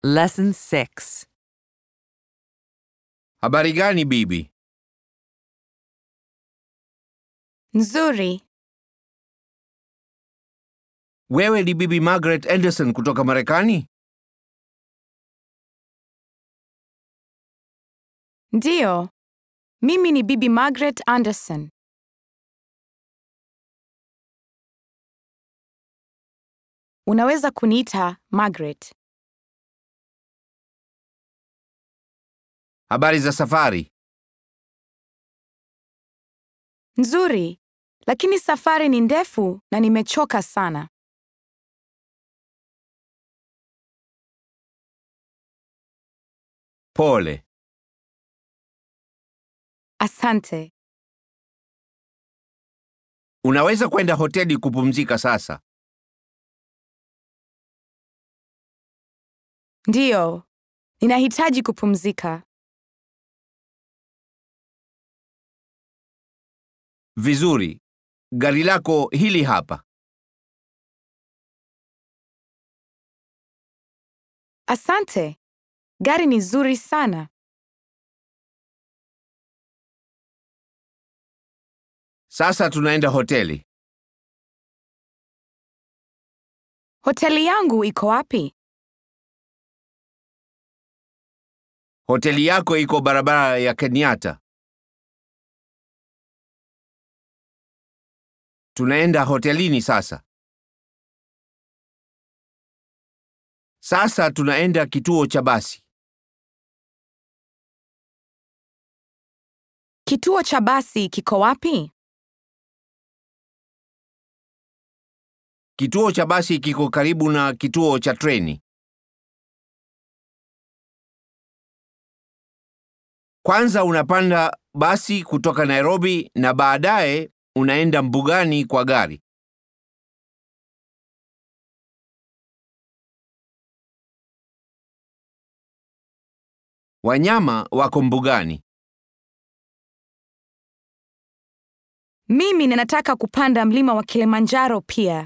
Lesson 6. Habari gani bibi? Nzuri. Wewe ni bibi Margaret Anderson kutoka Marekani? Ndiyo. Mimi ni Bibi Margaret Anderson. Unaweza kuniita Margaret. Habari za safari? Nzuri. Lakini safari ni ndefu na nimechoka sana. Pole. Asante. Unaweza kwenda hoteli kupumzika sasa. Ndiyo. Ninahitaji kupumzika. Vizuri. Gari lako hili hapa. Asante. Gari ni zuri sana. Sasa tunaenda hoteli. Hoteli yangu iko wapi? Hoteli yako iko barabara ya Kenyatta. Tunaenda hotelini sasa. Sasa tunaenda kituo cha basi. Kituo cha basi kiko wapi? Kituo cha basi kiko karibu na kituo cha treni. Kwanza unapanda basi kutoka Nairobi na baadaye unaenda mbugani kwa gari. Wanyama wako mbugani. Mimi ninataka kupanda mlima wa Kilimanjaro pia.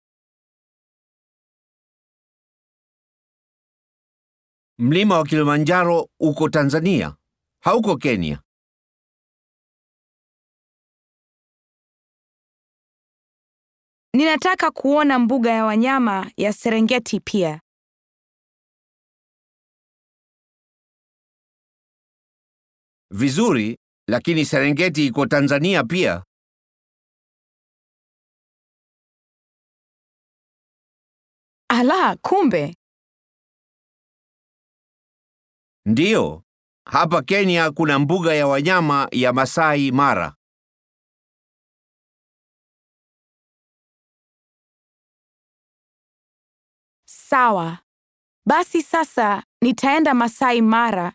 Mlima wa Kilimanjaro uko Tanzania, hauko Kenya. Ninataka kuona mbuga ya wanyama ya Serengeti pia. Vizuri, lakini Serengeti iko Tanzania pia. Ala, kumbe. Ndiyo, hapa Kenya kuna mbuga ya wanyama ya Masai Mara. Sawa. Basi sasa nitaenda Masai Mara.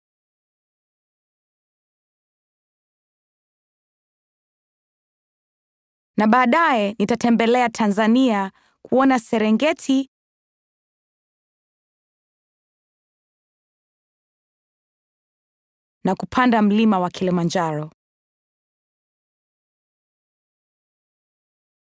Na baadaye nitatembelea Tanzania kuona Serengeti na kupanda mlima wa Kilimanjaro.